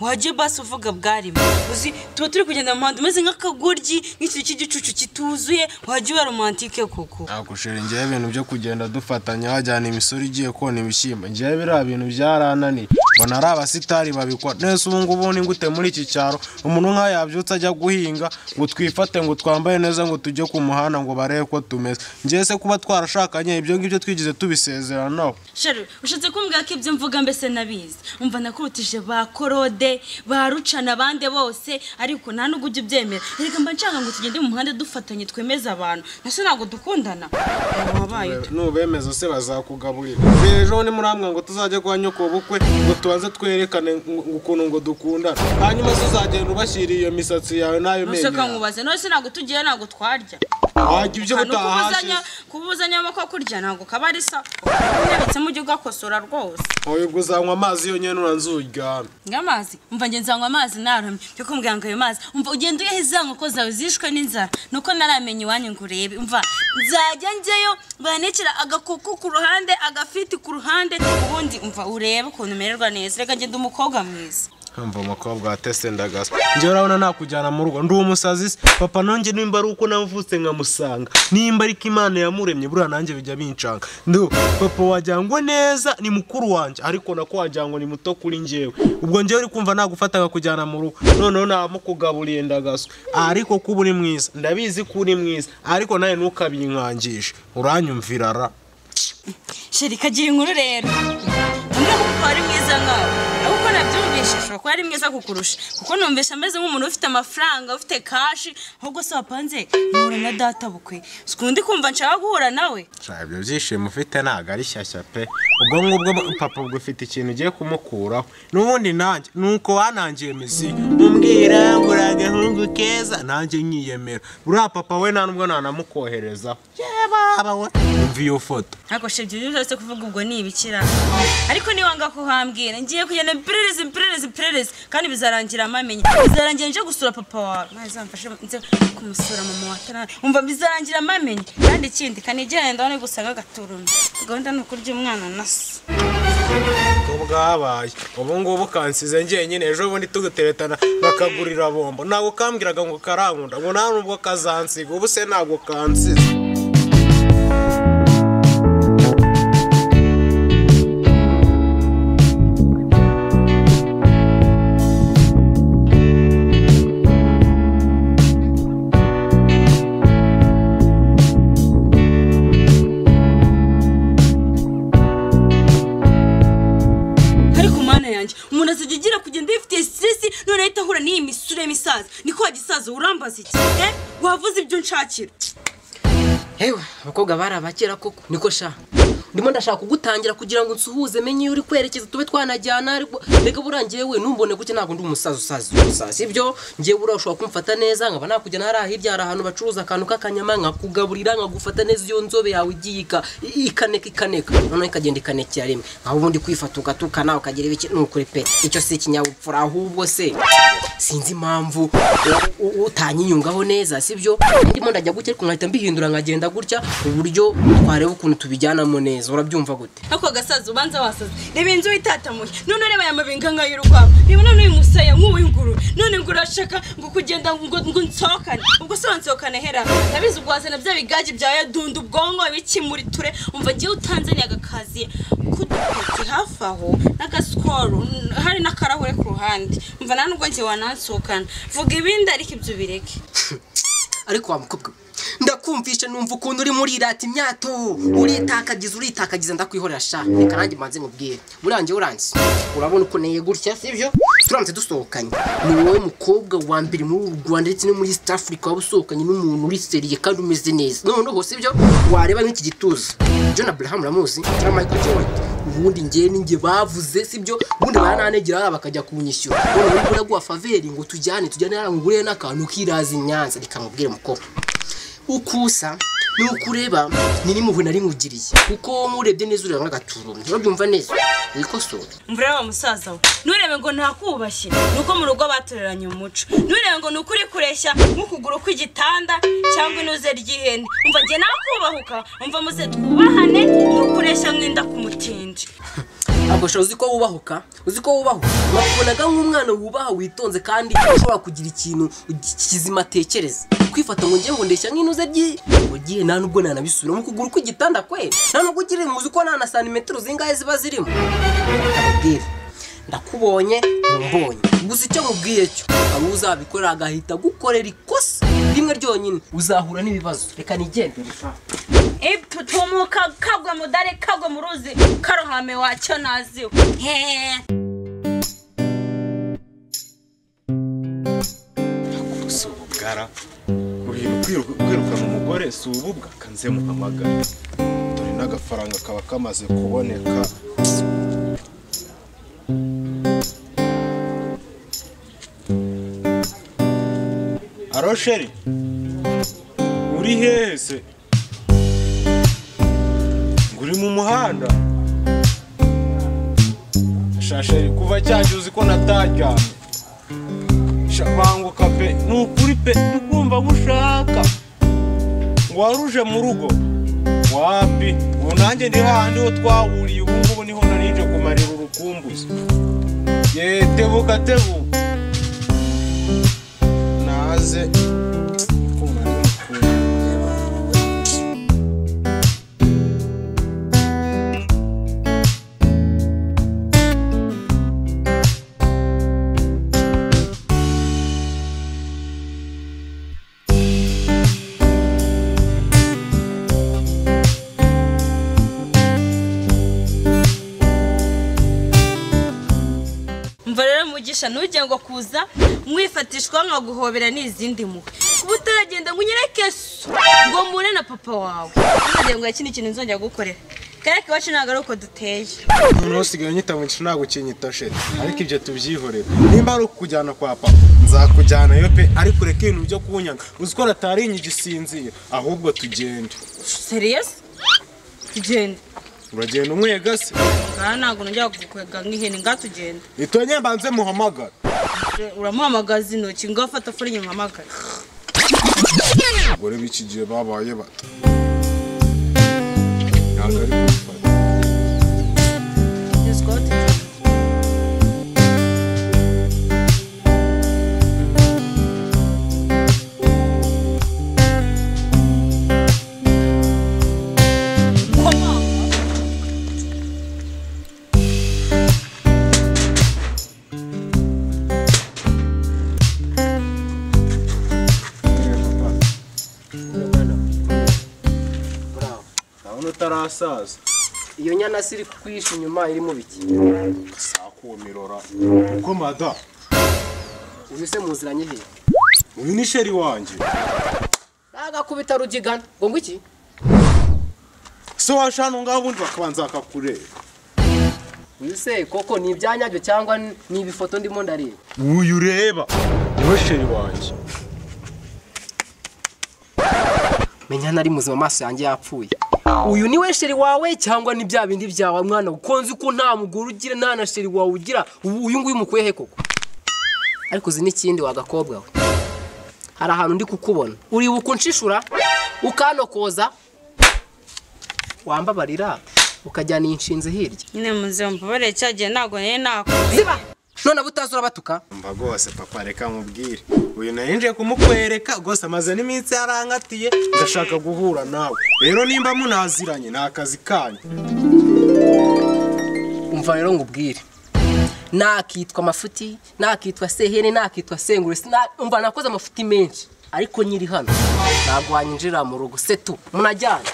wajya basi uvuga bwarimo uzi tuba turi kugenda mu muhanda umeze nk'akagoryi nk'ikintu cy'igicucu kituzuye wajya uba romantike koko ntabwo ushera ngewe ibintu byo kugenda dufatanya wajyana imisoro igiye kona ibishyimbo ngewe biriya bintu byarananiye mbona ari abasitari babikora nese ubu ngubu ni gute muri iki cyaro umuntu nk'aho yabyutse ajya guhinga ngo twifate ngo twambaye neza ngo tujye ku muhanda ngo barebe ko tumeze ngewe se kuba twarashakanye ibyo ngibyo twigeze tubisezeranaho sharu ushatse kumbwira ko ibyo mvuga mbese nabizi umva nakurutije ba korode ba rucana abandi bose ariko nta n'ubwo ujya ubyemera reka mba nshaka ngo tugende mu muhanda dufatanye twemeze abantu nase ntabwo dukundana wabaye ute? nubemeza se bazakugaburira ejo ni muri amwe ngo tuzajya kwa nyoko bukwe ngo tubanze twerekane ngo- ukuntu ngo dukundana hanyuma se uzagenda ubashyiriye iyo misatsi yawe n'ayo menyo nuseka yawe nkubaze none se ntabwo tugiye ntabwo twarya wajya ibyo Aha, ni utahashyize ukubuzanya kubuzanya amako kurya ntabwo kaba ari sawa unyaritsemo ujya ugakosora rwose wowe ubwo uzanywa amazi yonyine nuranzuryana ngamazi umva ngenzi anywa amazi naramye cyo kumbwira ngo ayo mazi umva ugenda uyaha izango ko zawe zishwe n'inzara nuko naramenye iwanyu ngo urebe umva nzajya njyayo banekera agakoko ku ruhande agafiti ku ruhande ubundi umva urebe ukuntu umererwa neza reka ngende umukobwa mwiza mva umukobwa wa tese ndagasa njyewe urabona nakujyana mu rugo ndi umusazi se papa nanjye nimba ari uko navutse nkamusanga nimba ariko imana yamuremye buriya nanjye bijya binshanga ndu papa wajyangwa neza ni mukuru wanjye ariko nako wajyangwa ni muto kuri njyewe ubwo njyewe uri kumva nagufata nkakujyana mu rugo noneho namukugaburiye ndagasa ariko ko uba uri mwiza ndabizi ko uri mwiza ariko nawe ntukabinkangishe uranyumvira ra sheri kagira inkuru rero umwe kuko ari mwiza nkawe ariko uko nabyumvishije kuko ari mwiza kukurusha kuko numvise ameze nk'umuntu ufite amafaranga ufite kashi ahubwo se wapanze nkura na data bukwe sikundi kumva nshaka guhura nawe Nshaka ibyo byishimo ufite ntabwo ari shyashya pe ubwo ngubwo papa ubwo ufite ikintu ugiye kumukuraho n'ubundi nanjye nuko wanangiye misiyo umbwira ngura agahungu keza nanjye nkiyemera buriya papa we nta nubwo nanamukoherezaho yaba aba we umva iyo foto ariko sheri ibyo byose kuvuga ubwo ni ibikira ariko niwanga kuhambwira ngiye kugenda mperereze mperereze mperereze kandi bizarangira amamenye bizarangira nje gusura papa wawe maze amfashe nze kumusura mama wa tara umva bizarangira amamenye kandi ikindi kanigera ndaho ni gusaga gaturuma gahunda ni ukurya umwana na se ubwo bwabaye ubu ngubu kansize njyenyine ejo bundi tuguteretana bakagurira bombo ntabwo kambwiraga ngo karankunda ngo nta nubwo kazansiga ubu se ntabwo kansize ariko mana yanjye umuntu azajya agira kugenda yifitiye siteresi none ahita ahura n'iyi misure misaza niko gisaza urambaza iki eh? wavuze ibyo nshakira hewe abakobwa bari abakera koko niko sha ndimo ndashaka kugutangira kugira ngo nsuhuze menye iyo uri kwerekeza tube twanajyana ariko reka buriya ngewe ntumbone gutya ntabwo ndi umusaza usaza umusaza sibyo ngewe buriya ushobora kumfata neza nkaba nakujyana hariya hirya hari ahantu bacuruza akantu k'akanyama nkakugaburira nkagufata neza iyo nzobe yawe igiye ika- i- ikaneka ikaneka noneho ikagenda ikanekera rimwe aho ubundi kwifata ugatukana ukagira ibiki nukuri pe icyo si ikinyabupfura ahubwo se sinzi impamvu u- u- utanyinyungaho neza sibyo ndimo ndajya gutya ariko nkahita mbihindura nkagenda gutya uburyo twareba ukuntu tubijyanamo neza urabyumva gute ako gasaza ubanza wasaza reba inzu itatamuye none ureba aya mabinga nk'ay'urukwavu reba none uyu musaya nk'uw'ingururu none ngo urashaka ngo kugenda ngo ngo nsohokane ubwo se wansohokane hera ndabizi ubwo wazana bya bigage byawe dunda ubwonko bikimuri ture umva ngewe utanzaniye agakaziye k'udupeti hafi aho n'agasikoro n- hari n'akarahure ku ruhande umva nta nubwo ngewe wanansohokana vuga ibindi ariko ibyo ubireke ariko wa mukobwa we, ndakumvisha numva ukuntu uri muri irata imyato uritakagiza uritakagiza ndakwihorera sha reka nanjye mbanze mubwire murange uranze urabona uko neye gutya sibyo turamutse dusohokanye ni wowe mukobwa wa mbere muri uru rwanda ndetse no muri east africa waba usohokanye n'umuntu uri seriye kandi umeze neza noneho sibyo wareba nk'iki gituza john abraham uramuzi na michael jordan ubundi ngewe ninjye bavuze sibyo ubundi barananegera hariya bakajya kunyishyura none wowe uraguha faveri ngo tujyane tujyane hariya nguriye n'akantu kiraza i nyanza reka mubwire mukobwa uko usa nuko ureba ni n'impuhwe nari nkugiriye kuko murebye neza ureba nk'agaturumbya urabyumva neza wikosore mvura wa musaza we nturebe ngo ntakubashye ni uko mu rugo batoreranye umuco nturebe ngo ni ukuri kureshya nk'ukuguru kw'igitanda cyangwa inuze ry'ihene umva njye nakubahuka umva muze twubahane ni ukureshya mwenda ku mutindi Gusha uzi ko wubahuka uzi ko wubahuka wabonaga nk'umwana wubaha witonze kandi ushobora kugira ikintu kizima atekereza kwifata ngo ngiye ngo ndeshya nk'inuze ryi ngo giye nta nubwo nanabisubira mu kuguru kw'igitanda kwe nta nubwo ugira muzi ko nta na santimetero zingahe ziba zirimo ndakubwira ndakubonye ntumbonye gusa icyo mubwiye cyo hari uzabikora agahita gukorera ikosa rimwe ryonyine uzahura n'ibibazo reka nigendere tumuka kagwe mudare kagwe mu ruzi karohame wacyo naziwe hehe si ububwara kubintu kwiruka- kwirukana umugore si ububwa kanzemo amagara dore n'agafaranga kaba kamaze kuboneka arosheri uri hese ngo uri mu muhanda shasheri kuva cyanjye uzi ko nataryamye shabanguka pe ni ukuri pe ndi kumva gushaka ngo waruje mu rugo wapi ubu nanjye ndi hahandi ho twahuriye ubu ngubu niho narinje kumarira urukumbuzi ye tebuka tebuka naze kumva ndi mukuru. mva rero mugisha ntujye ngo kuza mwifatishwa nkaguhobera n'izindi mpuhwe kuba utaragenda ngo unyereke so ngo mpure na papa wawe ntukagira ngo yakindi kintu nzongera gukorera kareka iwacu ntabwo ari uko duteye umuntu usigaye unyita mu gice ntabwo ukinyita sheri ariko ibyo tubyihorere nimba ari ukujyana kwa papa nzakujyanayo pe ariko ureke ibintu byo kunyanga uzi ko natarinyije usinziye ahubwo tugende seriyesi tugenda uragenda umwega se aha ntabwo nongera kukwega nk'ihene ngaho tugenda itonye mbanze muhamagara uramuhamagaza intoki ngo afate afure inyuma amagara abagore b'iki gihe babaye bato ntabwo ari kubifata tugezwaho tugenda urabona utarasaza iyo nyana se iri kukwihisha inyuma irimo biki sakumirora uko mada uyu se mu nzira nyihiye uyu ni sheri wanjye nagakubita rugigana ngo ngo iki so washana ngaho ubundi bakabanza bakakureba uyu se koko ni ibyanyabyo cyangwa ni ibifoto ndimo ndareba uyu ureba niwe sheri wanjye menya nari muzima amaso yanjye yapfuye uyu ni we sheri wawe cyangwa ni bya bindi byawe mwana ukunzi ko nta mugore ugira nta na sheri wawe ugira ubu uyu nguyu umukuye he koko ariko uzi n'ikindi wagakobwa we hari ahantu ndi kukubona uri bukunshishura ukanokoza wambabarira ukajyana iyi nshinzi hirya nyine muzeho mbabarire cya gihe ntabwo nari nakora ziba none abo utazi urabatuka mba rwose papa reka mubwire uyu narinjiye kumukwereka rwose amaze n'iminsi yarangatiye ndashaka guhura nawe rero nimba munaziranye ni akazi kanyu umva rero ngubwire nakitwa mafuti nakitwa sehene nakitwa sengure sina- umva nakoze amafuti menshi ariko nyiri hano ntabwo wanyinjira mu rugo se tu munajyana